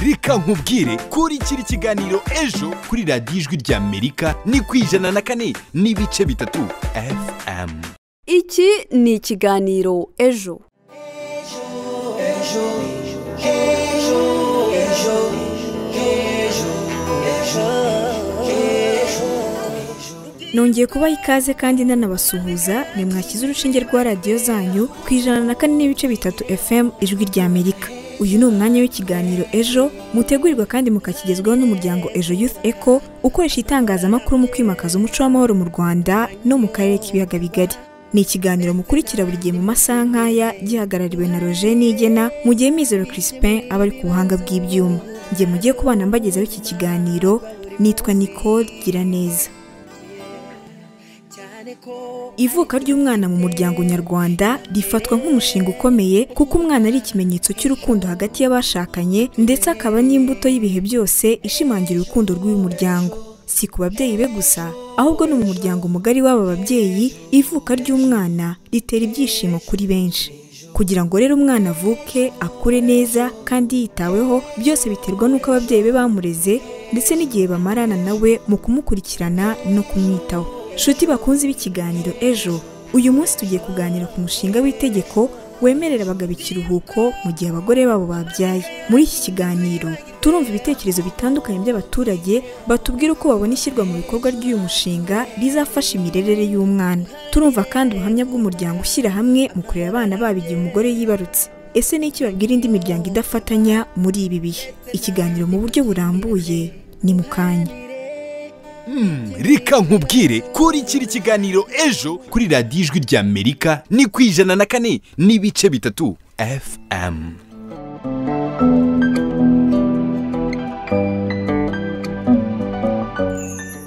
reka nkubwire kuri kiri kiganiro ejo kuri radiyo ijwi ry'amerika ni ku ijana na kane n'ibice bitatu fm iki ni ikiganiro ejo nongeye kubaha ikaze kandi ndanabasuhuza ni mwashyize urushinge rwa radiyo zanyu ku ijana na kane n'ibice bitatu fm ijwi rya amerika uyu ni umwanya w'ikiganiro ejo mutegurirwa kandi mukakigezwaho n'umuryango ejo youth eco ukoresha itangazamakuru mu kwimakaza umuco w'amahoro mu rwanda no mu karere k'ibiyaga bigari ni ikiganiro mukurikira buri gihe mu masaha nk'aya gihagarariwe na roger nigena mu gihe mizero crispin aba ari ku buhanga bw'ibyuma njye mugiye kubana mbagezaho iki kiganiro nitwa nicole giraneza ivuka ry'umwana mu muryango nyarwanda rifatwa nk'umushinga ukomeye kuko umwana ari ikimenyetso cy'urukundo hagati y'abashakanye ndetse akaba n'imbuto y'ibihe byose ishimangira urukundo rw'uyu muryango si ku babyeyi be gusa ahubwo no mu muryango mugari w'aba babyeyi ivuka ry'umwana ritera ibyishimo kuri benshi kugira ngo rero umwana avuke akure neza kandi yitaweho byose biterwa n'uko ababyeyi be bamureze ndetse n'igihe bamarana nawe mu kumukurikirana no kumwitaho nshuti bakunze b'ikiganiro ejo uyu munsi tugiye kuganira ku mushinga w'itegeko wemerera abagabo ikiruhuko mu gihe abagore babo babyaye muri iki kiganiro turumva ibitekerezo bitandukanye by'abaturage batubwira uko babona ishyirwa mu bikorwa ry'uyu mushinga rizafasha imirerere y'umwana turumva kandi ubuhamya bw'umuryango ushyira hamwe mu kurera abana babo igihe umugore yibarutse ese ni iki babwira indi miryango idafatanya muri ibi bihe ikiganiro mu buryo burambuye ni mu kanya reka nkubwire kuri kiri kiganiro ejo kuri radiyo ijwi ry'amerika ni ku ijana na kane n'ibice bitatu fm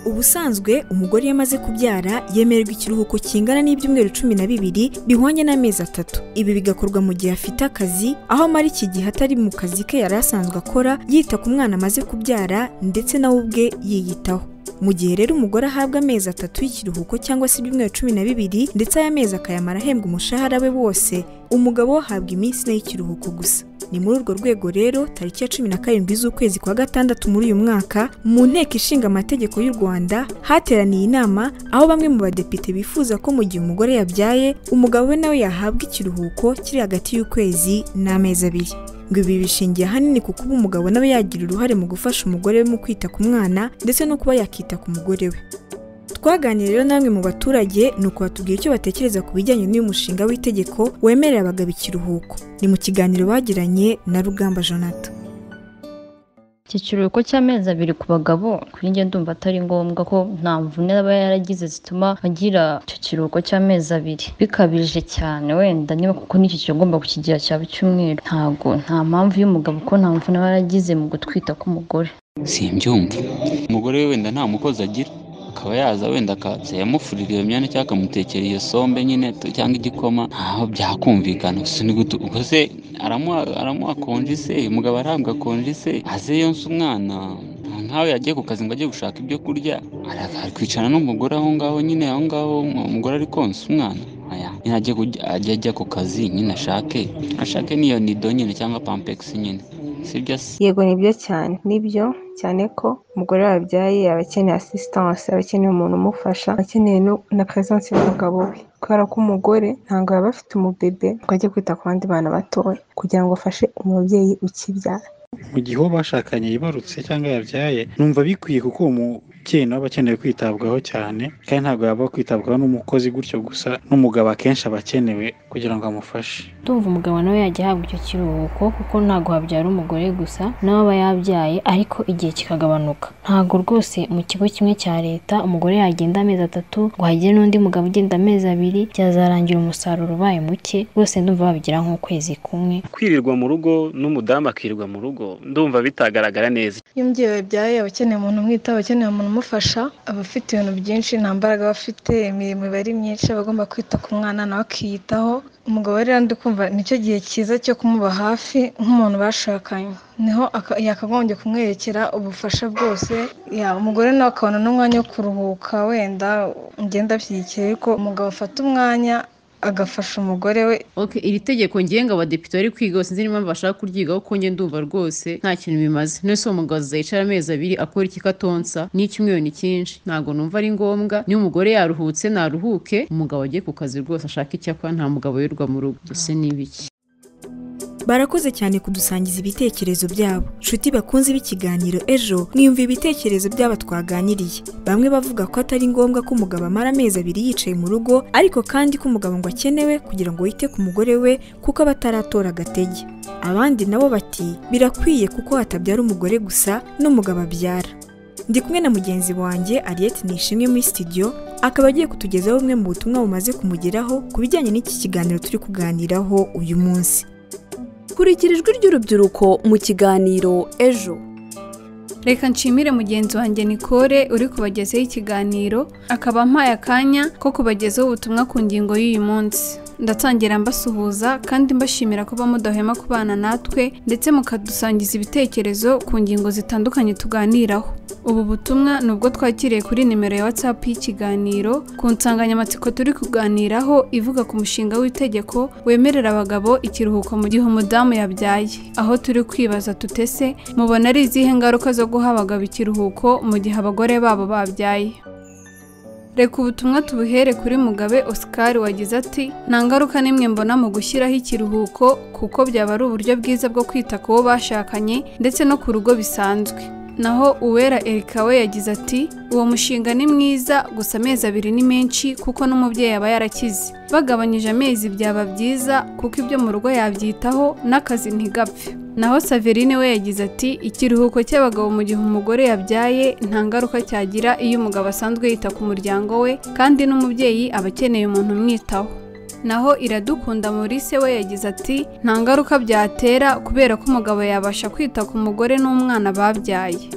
ubusanzwe umugore iyo amaze kubyara yemererwa ikiruhuko kingana n'ibyumweru cumi na bibiri bihwanye n'amezi atatu ibi bigakorwa mu gihe afite akazi aho amara iki gihe atari mu kazi ke yari asanzwe akora yita ku mwana amaze kubyara ndetse nawe ubwe yiyitaho mu gihe rero umugore ahabwa amezi atatu y'ikiruhuko cyangwa se ibyumweru cumi na bibiri ndetse aya mezi akayamara ahembwa umushahara we wose umugabo we ahabwa iminsi ine y'ikiruhuko gusa ni muri urwo rwego rero tariki ya cumi na karindwi z'ukwezi kwa gatandatu muri uyu mwaka mu nteko ishinga amategeko y'u rwanda hateraniye inama aho bamwe mu badepite bifuza ko mu gihe umugore yabyaye umugabo we nawe yahabwa ikiruhuko kiri hagati y'ukwezi n'amezi abiri ngo ibi bishingiye ahanini ku kuba umugabo nawe yagira uruhare mu gufasha umugore we mu kwita ku mwana ndetse no kuba yakita ku mugore we twaganiriye rero namwe mu baturage ni uko batubwira icyo batekereza ku bijyanye n'uyu mushinga w'itegeko wemerera abagabo ikiruhuko ni mu kiganiro bagiranye na rugamba jonathan iki kiruhuko cy'amezi abiri ku bagabo kuri njye ndumva atari ngombwa ko nta mvune aba yaragize zituma agira icyo kiruhuko cy'amezi abiri bikabije cyane wenda niba kuko n'iki kigomba kukigira cyaba icyumweru ntabwo nta mpamvu y'umugabo ko nta mvune aba yaragize mu gutwita k'umugore simbyumva umugore we wenda nta mukozi agira akaba yaza wenda akatse yamufurira iyo myanya cyangwa akamutekera iyo sombe nyine t- cyangwa igikoma ntaho byakumvikana gusa ni gute ubwo se aramuha aramuha konji se umugabo arahabwa konji se aze yonsa umwana nta nkawe yagiye ku kazi ngo ajye gushaka ibyo kurya ara- ari kwicarana n'umugore aho ngaho nyine aho ngaho um- umugore ari konsa umwana aya nyine ajye kujya ajye ajya ku kazi nyine ashake ashake n'iyo nido nyine cyangwa pampegisi nyine sibyo se yego nibyo cyane nibyo cyane ko umugore wabyaye aba akeneye asisitanse aba akeneye umuntu umufasha aba akeneye no- na peresanse y'umugabo we kubera ko umugore ntabwo yaba afite umubebe ngo ajye kwita ku bandi bana batoya kugira ngo afashe umubyeyi ukibyara mu gihe uwo bashakanye yibarutse cyangwa yabyaye numva bikwiye kuko uwo mubyeyi nawe aba akeneye kwitabwaho cyane kandi ntabwo yaba kwitabwaho n'umukozi gutyo gusa n'umugabo akenshi aba akenewe kugira ngo amufashe ndumva umugabo nawe yajya ahabwa icyo kiruhuko kuko ntabwo habyara umugore gusa nawe aba yabyaye ariko igihe kikagabanuka ntabwo rwose mu kigo kimwe cya leta umugore yagenda amezi atatu ngo hagire n'undi mugabo ugenda amezi abiri byazarangira umusaruro ubaye muke rwose ndumva babigira nk'ukwezi kumwe kwirirwa mu rugo n'umudamu akirirwa mu rugo ndumva bitagaragara neza iyo umubyeyi wabyaye aba akeneye umuntu umwitaho aba akeneye umuntu umufasha aba afite ibintu byinshi nta mbaraga aba afite imirimo iba ari myinshi aba agomba kwita ku mwana nawe akiyitaho umugabo rero ndi kumva nicyo gihe cyiza cyo kumuba hafi nk'umuntu bashakanye niho aka- yakagombye kumwerekera ubufasha bwose ya umugore nawe akabona n'umwanya wo kuruhuka wenda ngenda bishyigikiye ariko umugabo afata umwanya agafasha umugore we Okay, iri tegeko ngenga abadepite bari kwiga sinzi n'impamvu bashaka kuryigaho kuko njye ndumva rwose nta kintu bimaze none se uwo mugabo azayicara amezi abiri akora iki katonsa n'icyumweru ni cyinshi ntabwo numva ari ngombwa niba umugore yaruhutse naruhuke umugabo ajye ku kazi rwose ashaka icyo akora nta mugabo wirirwa mu rugo ese ni ibiki barakoze cyane kudusangiza ibitekerezo byabo nshuti bakunze b'ikiganiro ejo mwiyumva ibitekerezo by'aba twaganiriye bamwe bavuga ko atari ngombwa ko umugabo amara amezi abiri yicaye mu rugo ariko kandi ko umugabo ngo akenewe kugira ngo yite ku mugore we kuko aba ataratora agatege abandi nabo bati birakwiye kuko hatabyara umugore gusa n'umugabo abyara ndi kumwe na mugenzi wanjye ariyeti nishimwe muri studio akaba agiye kutugezaho bumwe mu butumwa bumaze kumugeraho ku bijyanye n'iki kiganiro turi kuganiraho uyu munsi kurikira ijwi ry'urubyiruko mu kiganiro ejo reka nshimire mugenzi wanjye nikore uri kubagezaho ikiganiro akaba ampaye akanya ko kubagezaho ubutumwa ku ngingo y'uyu munsi ndatangira mbasuhuza kandi mbashimira kuba mudahwema kubana natwe ndetse mukadusangiza ibitekerezo ku ngingo zitandukanye tuganiraho ubu butumwa ni ubwo twakiriye kuri nimero ya whatsapp y'ikiganiro ku nsanganyamatsiko turi kuganiraho ivuga ku mushinga w'itegeko wemerera abagabo ikiruhuko mu gihe umudamu yabyaye aho turi kwibaza tutese mubona ari izihe ngaruka zo guha abagabo ikiruhuko mu gihe abagore babo babyaye reka ubutumwa tubuhere kuri mugabe oscar wagize ati nta ngaruka n'imwe mbona mu gushyiraho ikiruhuko kuko byaba ari uburyo bwiza bwo kwita ku bo bashakanye ndetse no ku rugo bisanzwe naho uwera erika we yagize ati uwo mushinga ni mwiza gusa amezi abiri ni menshi kuko n'umubyeyi aba yarakize bagabanyije amezi byaba byiza kuko ibyo mu rugo yabyitaho n'akazi ntigapfe naho saverine we yagize ati ikiruhuko cy'abagabo mu gihe umugore yabyaye nta ngaruka cyagira iyo umugabo asanzwe yita ku muryango we kandi n'umubyeyi aba akeneye umuntu umwitaho naho iradukunda Maurice we yagize ati nta ngaruka byatera kubera ko umugabo yabasha kwita ku mugore n'umwana babyaye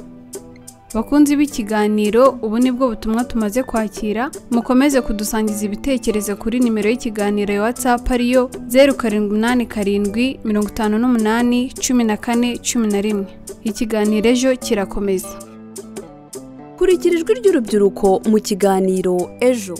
bakunzi b'ikiganiro ubu nibwo butumwa tumaze kwakira mukomeze kudusangiza ibitekerezo kuri nimero y'ikiganiro ya whatsapp ariyo zeru karindwi umunani karindwi mirongo itanu n'umunani cumi na kane cumi na rimwe ikiganiro ejo kirakomeza kurikira ijwi ry'urubyiruko mu kiganiro ejo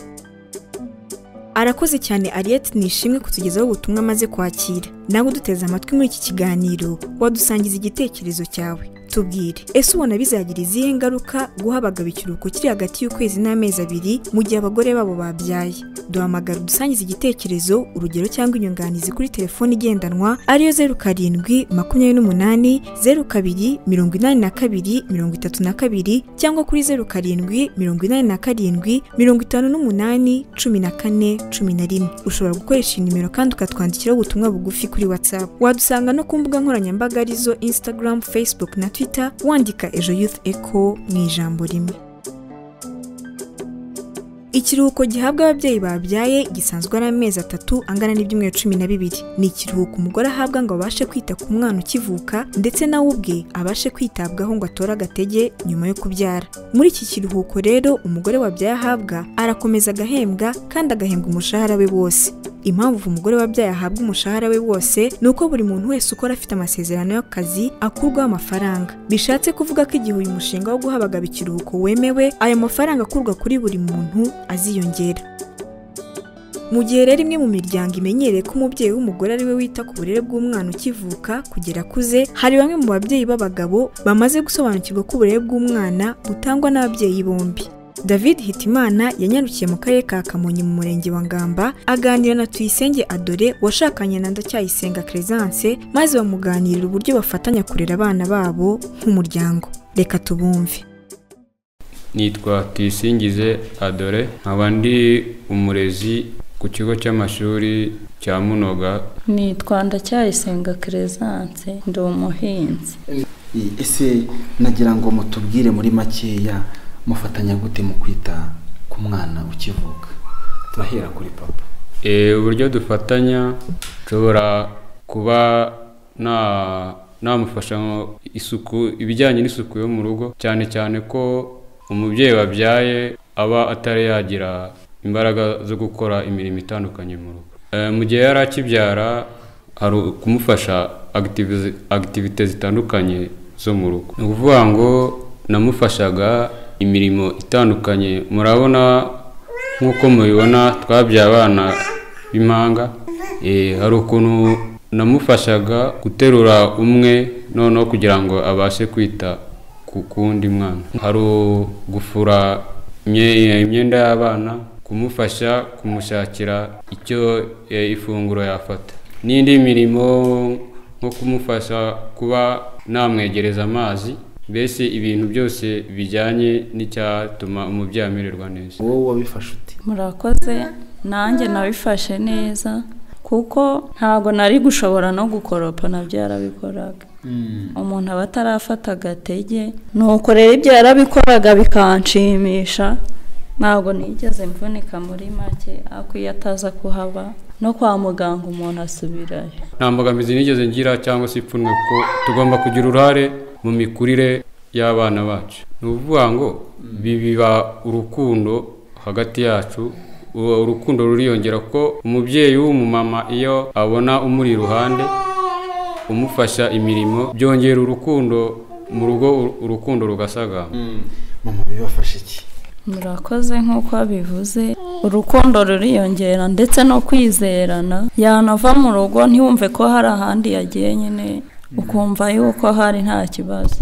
arakoze cyane ariyeti nishimwe kutugezaho ubutumwa amaze kwakira nawe uduteze amatwi muri iki kiganiro wadusangiza igitekerezo cyawe tubwire ese ubona bizagira izihe ngaruka guha abagabo ikiruhuko kiri hagati y'ukwezi n'amezi abiri mu gihe abagore babo babyaye duhamagara udusangiza igitekerezo urugero cyangwa inyunganizi kuri telefone igendanwa ariyo zeru karindwi makumyabiri n'umunani zeru kabiri mirongo inani na kabiri mirongo itatu na kabiri cyangwa kuri zeru karindwi mirongo inani na karindwi mirongo itanu n'umunani cumi na kane cumi na rimwe ushobora gukoresha iyi nimero kandi ukatwandikiraho ubutumwa bugufi kuri whatsapp wadusanga no ku mbuga nkoranyambaga arizo instagram facebook na twitter wandika ejo youth echo mu ijambo rimwe ikiruhuko gihabwa ababyeyi babyaye gisanzwe ari amezi atatu angana n'ibyumweru cumi na bibiri ni ikiruhuko umugore ahabwa ngo abashe kwita ku mwana ukivuka ndetse nawe ubwe abashe kwitabwaho ngo atore agatege nyuma yo kubyara muri iki kiruhuko rero umugore wabyaye ahabwa arakomeza agahembwa kandi agahembwa umushahara we wose impamvu umugore wabyaye ahabwa umushahara we wose ni uko buri muntu wese ukora afite amasezerano y'akazi akurwaho amafaranga bishatse kuvuga ko igihe uyu mushinga wo guha abagabo ikiruhuko wemewe aya mafaranga akurwa kuri buri muntu aziyongera mu gihe rero imwe mu miryango imenyereye ko umubyeyi w'umugore ari we wita ku burere bw'umwana ukivuka kugera akuze hari bamwe mu babyeyi b'abagabo bamaze gusobanukirwa ko uburere bw'umwana butangwa n'ababyeyi bombi david hitimana yanyarukiye mu karere ka kamonyi mu murenge wa ngamba aganira na tuyisenge adore washakanye na ndacyayisenga keresanse maze bamuganirira uburyo bafatanya kurera abana babo nk'umuryango reka tubumve nitwa tuyisingize adore nkaba ndi umurezi ku kigo cy'amashuri cya munoga nitwa ndacyayisenga keresanse ndi umuhinzi ese nagira ngo mutubwire muri makeya mufatanya gute mu kwita ku mwana ukivuka turahera kuri papa uburyo dufatanya nshobora kuba namufasha isuku ibijyanye n'isuku yo mu rugo cyane cyane ko umubyeyi wabyaye aba atari yagira imbaraga zo gukora imirimo itandukanye mu rugo mu gihe yari akibyara hari kumufasha agitivite zitandukanye zo mu rugo ni ukuvuga ngo namufashaga imirimo itandukanye murabona nk'uko mubibona twabyaye abana b'impanga Eh, hari ukuntu namufashaga guterura umwe noneho kugira ngo abashe kwita ku kundi mwana hari gufura imye- imyenda y'abana kumufasha kumushakira icyo eh, ifunguro yafata n'indi mirimo nko kumufasha kuba namwegereza amazi mbese ibintu byose bijyanye n'icyatuma umubyeyi amererwa neza wowe wabifashe ute murakoze nanjye nabifashe neza kuko ntabwo nari gushobora no gukoropa nabyo yarabikoraga umuntu aba atarafata agatege nuko rero ibyo yarabikoraga bikanshimisha ntabwo nigeze mvunika muri make ariko iyo ataza kuhaba no kwa muganga umuntu asubirayo nta mbogamizi nigeze ngira cyangwa se ipfunwe kuko tugomba kugira uruhare mu mikurire y'abana bacu ni ukuvuga ngo biba urukundo hagati yacu uwo urukundo ruriyongera ko umubyeyi w'umumama iyo abona umuri iruhande umufasha imirimo byongera urukundo mu rugo uru- urukundo rugasagamba mama bibafashe iki murakoze nk'uko bivuze urukundo ruriyongera ndetse no kwizerana yanava mu rugo ntiwumve ko hari ahandi yagiye nyine ukumva yuko hari nta kibazo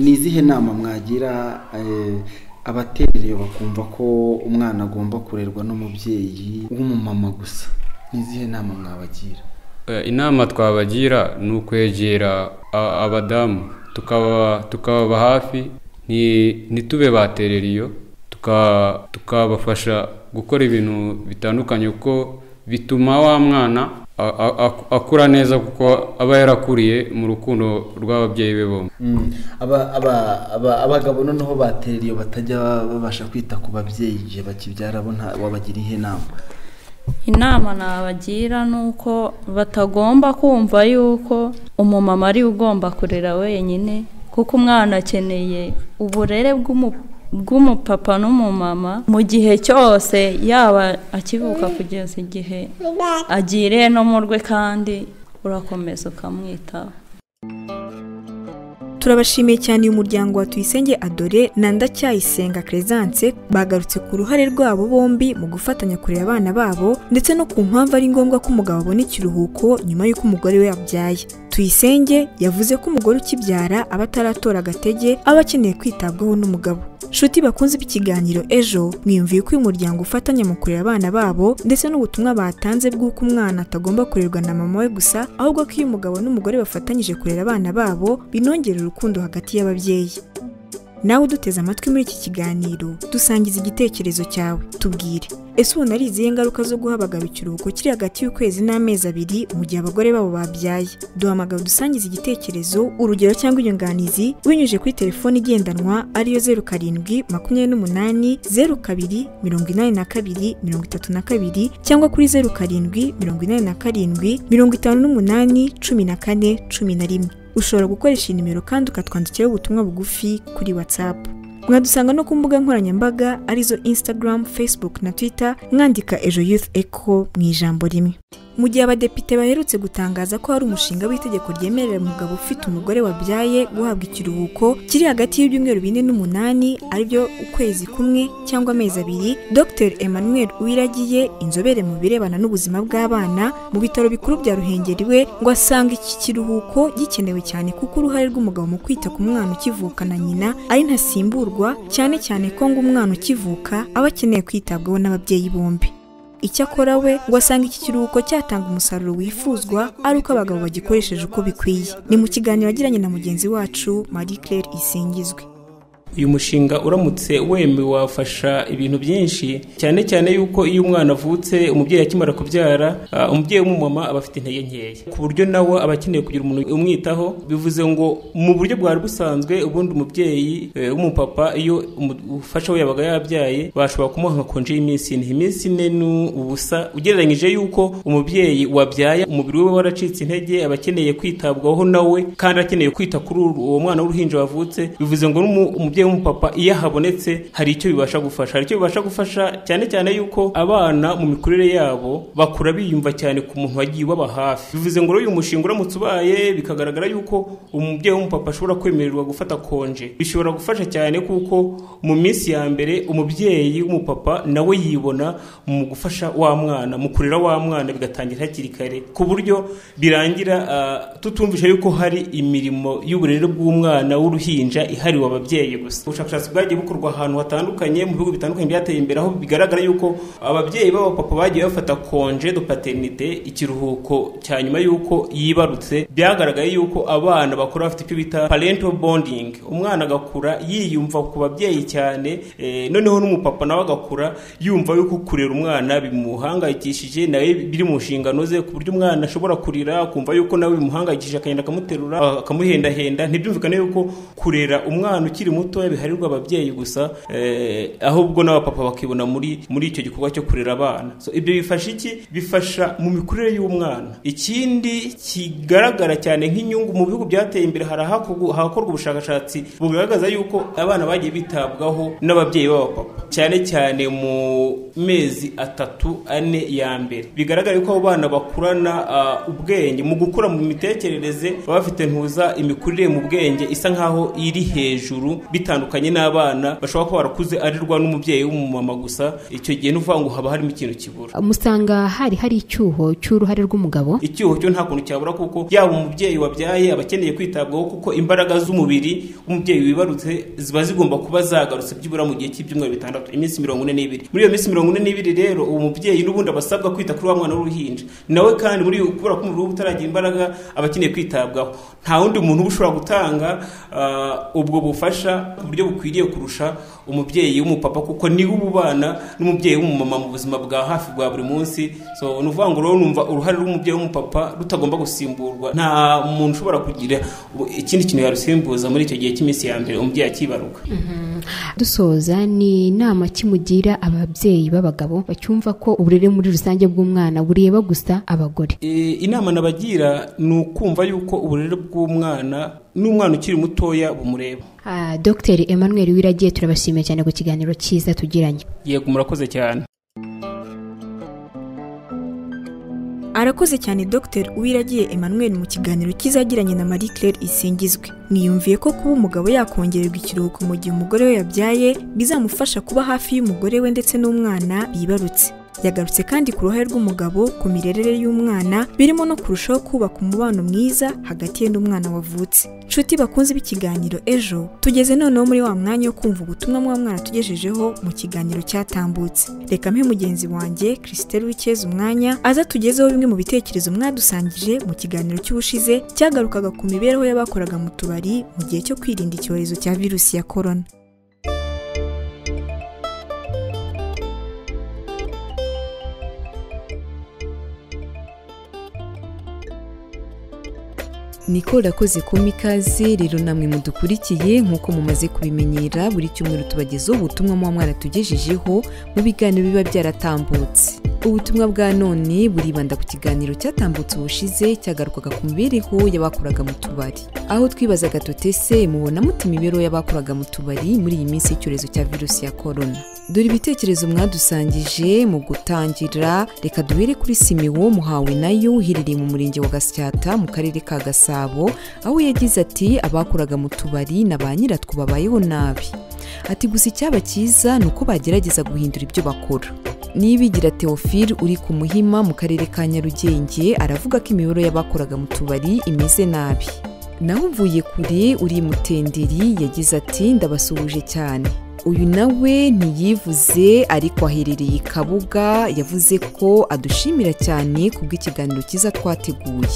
ni izihe nama mwagira eh, abaterereye bakumva ko umwana agomba kurerwa n'umubyeyi w'umumama gusa ni izihe nama mwabagira Eh, inama twabagira ni ukwegera a- abadamu tukaba tukababa hafi ni- ntitube baterera iyo tuka- tukabafasha gukora ibintu bitandukanye kuko bituma wa mwana a- a- ak- akura neza kuko aba yarakuriye mu rukundo rw'ababyeyi be bombi Mm. Aba- aba- aba- abagabo noneho baterera iyo batajya babasha kwita ku babyeyi igihe bakibyara bo nta- wabagira ihe nama inama nabagira ni uko batagomba kumva yuko umumama ari we ugomba kurera wenyine kuko umwana akeneye uburere bw'umu- bw'umupapa n'umumama mu gihe cyose yaba akivuka kugeza igihe agiriye no mu rwe kandi urakomeza ukamwitaho turabashimiye cyane uyu muryango wa tuyisenge adore na ndacyayisenga keresanse bagarutse ku ruhare rwabo bombi mu gufatanya kurera abana babo ndetse no ku mpamvu ari ngombwa ko umugabo abona ikiruhuko nyuma y'uko umugore we yabyaye tuyisenge yavuze ko umugore ukibyara aba ataratora agatege aba akeneye kwitabwaho n'umugabo Shuti bakunze ikiganiro ejo mwiyumviye ko uyu muryango ufatanya mu kurera abana babo ndetse n'ubutumwa batanze bw'uko umwana atagomba kurerwa na mama we gusa ahubwo ko iyo umugabo n'umugore bafatanyije kurera abana babo binongera urukundo hagati y'ababyeyi nawe uduteze amatwi muri iki kiganiro dusangiza igitekerezo cyawe tubwire ese ubona ari izihe ngaruka zo guha abagabo ikiruhuko kiri hagati y'ukwezi n'amezi abiri mu gihe abagore babo babyaye duhamagara udusangiza igitekerezo urugero cyangwa inyunganizi binyujije kuri telefone igendanwa ariyo zeru karindwi makumyabiri n'umunani zeru kabiri mirongo inani na kabiri mirongo itatu na kabiri cyangwa kuri zeru karindwi mirongo inani na karindwi mirongo itanu n'umunani cumi na kane cumi na rimwe ushobora gukoresha iyi nimero kandi ukatwandikiraho ubutumwa bugufi kuri watsapu mwadusanga no ku mbuga nkoranyambaga arizo instagram facebook na twitter mwandika ejo youth echo mu ijambo rimwe mu gihe abadepite baherutse gutangaza ko hari umushinga w'itegeko ryemerera umugabo ufite umugore wabyaye guhabwa ikiruhuko kiri hagati y'ibyumweru bine n'umunani aribyo ukwezi kumwe cyangwa amezi abiri dr emmanuel uwiragiye inzobere mu birebana n'ubuzima bw'abana mu bitaro bikuru bya ruhengeri we ngo asanga iki kiruhuko gikenewe cyane kuko uruhare rw'umugabo mu kwita ku mwana ukivuka na nyina ari ntasimburwa cyane cyane ko ngo umwana ukivuka aba akeneye kwitabwaho n'ababyeyi bombi icyakora we ngo asanga iki kiruhuko cyatanga umusaruro wifuzwa ari uko abagabo bagikoresheje uko bikwiye ni mu kiganiro yagiranye na mugenzi wacu marie claire isingizwe uyu mushinga uramutse wemwe wafasha ibintu byinshi cyane cyane yuko iyo umwana avutse umubyeyi akimara kubyara ah, umubyeyi w'umumama aba afite intege nkeya ku buryo nawe aba akeneye kugira umuntu umwitaho bivuze ngo mu buryo bwari busanzwe ubundi umubyeyi eh, w'umupapa iyo umufasha we yabaga yabyaye bashobora kumuha nka konje y'iminsi ine iminsi ine ni ubusa ugereranyije yuko umubyeyi wabyaye umubiri we waracitse intege aba akeneye kwitabwaho nawe kandi akeneye kwita kuri uwo mwana w'uruhinja wavutse bivuze ngo n'umu- umubyeyi umubyeyi w'umupapa iyo ahabonetse hari icyo bibasha gufasha hari icyo bibasha gufasha cyane cyane yuko abana mu mikurire yabo bakura biyumva cyane ku muntu wagiye ubaba hafi bivuze ngo uyu mushinga uramutse ubaye bikagaragara yuko umubyeyi w'umupapa ashobora kwemererwa gufata konje bishobora gufasha cyane kuko mu minsi ya mbere umubyeyi w'umupapa nawe yibona mu gufasha wa mwana mu kurera wa mwana bigatangira hakiri kare ku buryo birangira ah, tutumvisha yuko hari imirimo y'uburere bw'umwana w'uruhinja ihariwe ababyeyi gusa ubushakashatsi bwagiye bukorwa ahantu hatandukanye mu bihugu bitandukanye byateye imbere aho bigaragara yuko ababyeyi b'abapapa bagiye bafata konje de paternite ikiruhuko cya nyuma y'uko yibarutse byagaragaye yuko abana bakura bafite icyo bita parental bonding umwana agakura yiyumva ku babyeyi cyane eh, noneho n'umupapa nawe agakura yumva yuko kurera umwana bimuhangayikishije nawe biri mu nshingano ze ku buryo umwana ashobora kurira akumva yuko nawe bimuhangayikishije akagenda akamuterura akamuhendahenda ntibyumvikane yuko kurera umwana ukiri muto biharirwa ababyeyi gusa eh, ahubwo n'abapapa bakibona muri muri icyo gikorwa cyo kurera abana so, ibyo bifasha iki bifasha mu mikurire y'umwana ikindi kigaragara cyane nk'inyungu mu bihugu byateye imbere hari ahakorwa ahakorwa ubushakashatsi bugaragaza yuko abana bagiye bitabwaho n'ababyeyi b'abapapa cyane cyane mu mezi atatu ane ya mbere bigaragara yuko abo bana bakurana ah, ubwenge mu gukura mu mitekerereze baba bafite ntuza imikurire mu bwenge isa nkaho iri hejuru bitandukanye n'abana bashobora kuba barakuze arirwa n'umubyeyi w'umumama gusa icyo gihe ni ukuvuga ngo haba harimo ikintu kibura musanga hari hari icyuho cy'uruhare rw'umugabo icyuho cyo nta kuntu cyabura kuko yaba umubyeyi wabyaye aba akeneye kwitabwaho kuko imbaraga z'umubiri w'umubyeyi wibarutse ziba zigomba kuba zagarutse byibura mu gihe cy'ibyumweru bitandatu iminsi mirongo ine n'ibiri muri iyo minsi mirongo ine n'ibiri rero uwo mubyeyi n'ubundi aba asabwa kwita kuri wa mwana w'uruhinja nawe kandi muri kubera ko umubiri we utaragira imbaraga aba akeneye kwitabwaho nta wundi muntu uba ushobora gutanga ah, ubwo bufasha ku buryo bukwiriye kurusha umubyeyi w'umupapa kuko niwe uba ubana n'umubyeyi w'umumama mu buzima bwa hafi bwa buri munsi so ni ukuvuga ngo rero numva uruhare rw'umubyeyi w'umupapa rutagomba gusimburwa nta muntu ushobora kugira ikindi kintu yarusimbuza muri icyo gihe cy'iminsi ya mbere umubyeyi akibaruka dusoza ni inama kimugira ababyeyi b'abagabo bacyumva ko uburere muri rusange bw'umwana bureba gusa abagore E, inama nabagira ni ukumva yuko uburere bw'umwana n'umwana ukiri mutoya bumureba Ah, dr emmanuel wiragiye turabashimiye cyane ku kiganiro cyiza tugiranye yego murakoze cyane arakoze cyane dr uwiragiye emmanuel mu kiganiro kizagiranye na marie claire isingizwe niyumviye ko kuba umugabo yakongererwa ikiruhuko mu gihe umugore we yabyaye bizamufasha kuba hafi y'umugore we ndetse n'umwana bibarutse yagarutse kandi ku ruhare rw'umugabo ku mirerere y'umwana birimo no kurushaho kubaka umubano mwiza hagati ye n'umwana wavutse nshuti bakunze b'ikiganiro ejo tugeze noneho muri wa mwanya wo kumva ubutumwa mwa mwana tugejejeho mu kiganiro cyatambutse reka mpe mugenzi wanjye christelle wikeza umwanya aza tugezeho bimwe mu bitekerezo mwadusangije mu kiganiro cy'ubushize cyagarukaga ku mibereho y'abakoraga mu tubari mu gihe cyo kwirinda icyorezo cya virusi ya korona niko rakoze kumpa ikaze rero namwe mudukurikiye nk'uko mumaze kubimenyera buri cyumweru tubagezaho ubutumwa muba mwaratugejejeho mu biganiro biba byaratambutse ubutumwa bwa none buribanda ku kiganiro cyatambutse ubushize cyagarukaga ku mibereho y'abakoraga mu tubari aho twibazaga tuti ese mubona mute imibereho y'abakoraga mu tubari muri iyi minsi y'icyorezo cya virusi ya korona dore ibitekerezo mwadusangije mu gutangira reka duhere kuri simiwo muhawe nayo uherereye mu murenge wa gasyata mu karere ka gasabo aho yagize ati abakoraga mu tubari na ba nyiratwo babayeho nabi ati gusa icyaba cyiza ni uko bagerageza guhindura ibyo bakora nibigira teofile uri ku muhima mu karere ka nyarugenge aravuga ko imiburo y'abakoraga mu tubari imeze nabi naho mvuye kure uri mutenderi yagize ati ndabasuhuje cyane uyu nawe ntiyivuze ariko aherereye i kabuga yavuze ko adushimira cyane ku bw'ikiganiro cyiza twateguye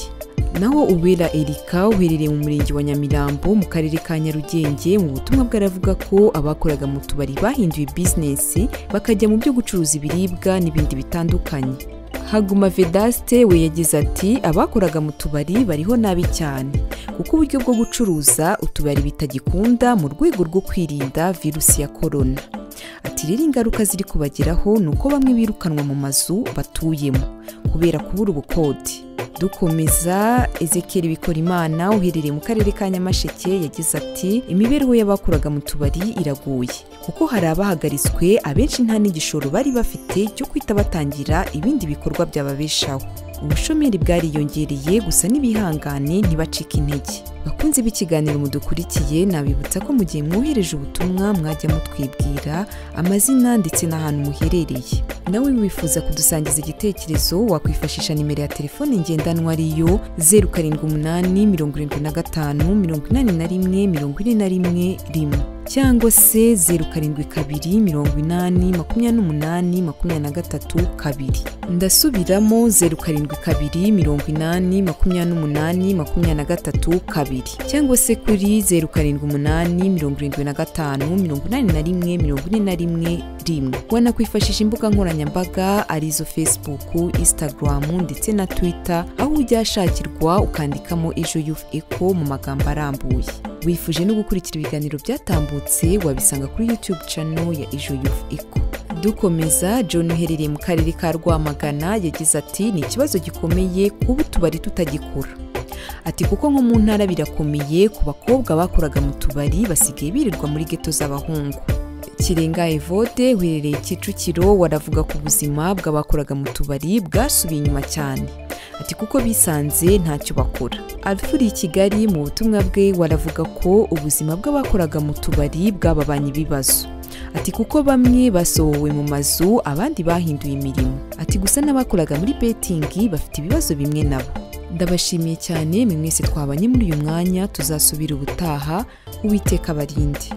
naho uwera erika uherereye mu murenge wa nyamirambo mu karere ka nyarugenge mu butumwa bwe aravuga ko abakoraga mu tubari bahinduye bizinesi bakajya mu byo gucuruza ibiribwa n'ibindi bitandukanye haguma vedaste we yagize ati abakoraga mu tubari bariho nabi cyane kuko uburyo bwo gucuruza utubari bitagikunda mu rwego rwo kwirinda virusi ya korona ati rero ingaruka ziri kubageraho ni uko bamwe birukanwa mu mazu batuyemo kubera kubura ubukode dukomeza ezekeri bikora imana uherereye mu karere ka nyamasheke yagize ati imibereho y'abakuraga mu tubari iraguye kuko hari abahagaritswe abenshi nta n'igishoro bari bafite cyo kwita batangira ibindi bikorwa byababeshaho ubushomeri bwariyongereye gusa n'ibihangane ntibacike intege bakunze b'ikiganiro mudukurikiye nabibutsa ko mu gihe mwohereje ubutumwa mwajya mutwibwira amazina ndetse n'ahantu muherereye nawe wifuza kudusangiza igitekerezo wakwifashisha nimero ya telefone ngendanwa ariyo zeru karindwi umunani mirongo irindwi na gatanu mirongo inani na rimwe mirongo ine na rimwe rimwe cyangwa se zeru karindwi kabiri mirongo inani makumyabiri n'umunani makumyabiri na gatatu kabiri ndasubiramo zeru karindwi kabiri mirongo inani makumyabiri n'umunani makumyabiri na gatatu kabiri cyangwa se kuri zeru karindwi umunani mirongo irindwi na gatanu mirongo inani na rimwe mirongo ine na rimwe rimwe wanakwifashisha imbuga nkoranyambaga arizo facebook instagram ndetse na twitter aho ujya ashakirwa ukandikamo ejo youth eco mu magambo arambuye wifuje no gukurikira ibiganiro byatambutse wabisanga kuri youtube channel ya ejo youth eco dukomeza john uherereye mu karere ka rwamagana yagize ati ni ikibazo gikomeye kuba utubari tutagikura ati kuko nko mu ntara birakomeye ku bakobwa bakoraga mu tubari basigaye birirwa muri geto z'abahungu kirenga evode uherereye kicukiro waravuga ku buzima bw'abakoraga mu tubari bwasubiye inyuma cyane ati kuko bisanze ntacyo bakora alfuri kigali mu butumwa bwe waravuga ko ubuzima bw'abakoraga mu tubari bwababanye ibibazo ati kuko bamwe basohowe mu mazu abandi bahinduye imirimo ati gusa n'abakoraga muri betingi bafite ibibazo bimwe nabo ndabashimiye cyane mwe mwese twabanye muri uyu mwanya tuzasubira ubutaha uwiteka abarinde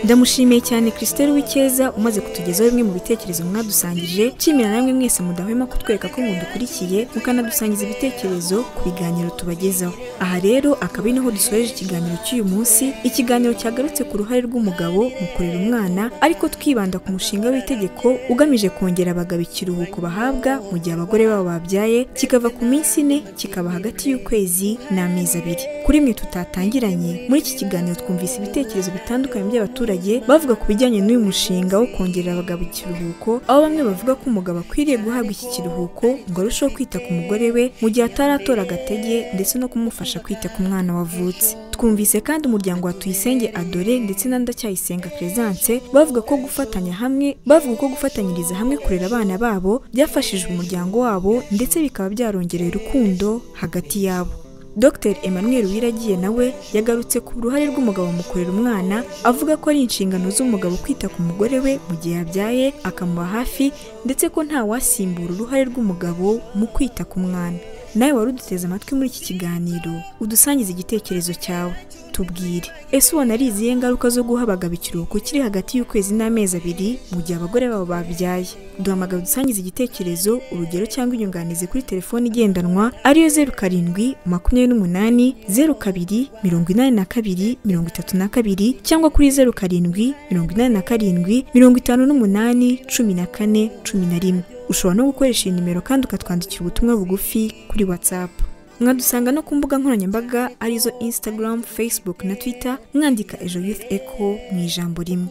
ndamushimiye cyane christelle w'icyeza umaze kutugezaho bimwe mu bitekerezo mwadusangije nshimira namwe mwese mudahwema kutwereka ko mudukurikiye mukanadusangiza ibitekerezo ku biganiro tubagezaho aha rero akaba ari naho dusoreje ikiganiro cy'uyu munsi ikiganiro cyagarutse ku ruhare rw'umugabo mu kurera umwana ariko twibanda ku mushinga w'itegeko ugamije kongera abagabo ikiruhuko bahabwa mu gihe abagore babo babyaye kikava ku minsi ine kikaba hagati y'ukwezi n'amezi abiri kuri mwe tutatangiranye muri iki kiganiro twumvise ibitekerezo bitandukanye by'abaturage abaturage bavuga ku bijyanye n'uyu mushinga wo kongerera abagabo ikiruhuko aho bamwe bavuga ko umugabo akwiriye guhabwa iki kiruhuko ngo arusheho kwita ku mugore we mu gihe ataratora agatege ndetse no kumufasha kwita ku mwana wavutse twumvise kandi umuryango wa tuyisenge adore ndetse na ndacyayisenga peresanse bavuga ko gufatanya hamwe bavuga ko gufatanyiriza hamwe kurera abana babo byafashije umuryango wabo ndetse bikaba byarongerera urukundo hagati yabo dr emmanuel wiragiye nawe yagarutse ku ruhare rw'umugabo mu kurera umwana avuga ko ari inshingano z'umugabo kwita ku mugore we mu gihe yabyaye akamuba hafi ndetse ko nta wasimbura uruhare rw'umugabo mu kwita ku mwana nawe wari uduteze amatwi muri iki kiganiro udusangiza igitekerezo cyawe tubwire ese ubona ari izihe ngaruka zo guha abagabo ikiruhuko kiri hagati y'ukwezi n'amezi abiri mu gihe abagore babo babyaye duhamagara udusangiza igitekerezo urugero cyangwa inyunganizi kuri telefoni igendanwa ariyo zeru karindwi makumyabiri n'umunani zeru kabiri mirongo inani na kabiri mirongo itatu na kabiri cyangwa kuri zeru karindwi mirongo inani na karindwi mirongo itanu n'umunani cumi na kane cumi na rimwe ushobora no gukoresha iyi nimero kandi ukatwandikira ubutumwa bugufi kuri whatsapp mwadusanga no ku mbuga nkoranyambaga arizo instagram facebook na twitter mwandika ejo youth echo mu ijambo rimwe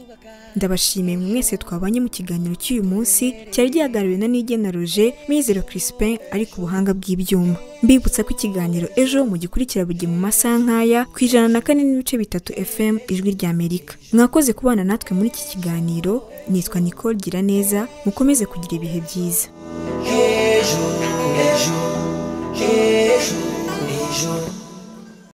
ndabashimiye mwe mwese twabanye mu kiganiro cy'uyu munsi cyari gihagarariwe na nigena roje mizero crispin ari ku buhanga bw'ibyuma mbibutsa ko ikiganiro ejo mugikurikira buri mu masaha nk'aya ku ijana na kane n'ibice bitatu fm ijwi ry'amerika mwakoze kubana natwe muri iki kiganiro nitwa nicole giraneza mukomeze kugira ibihe byiza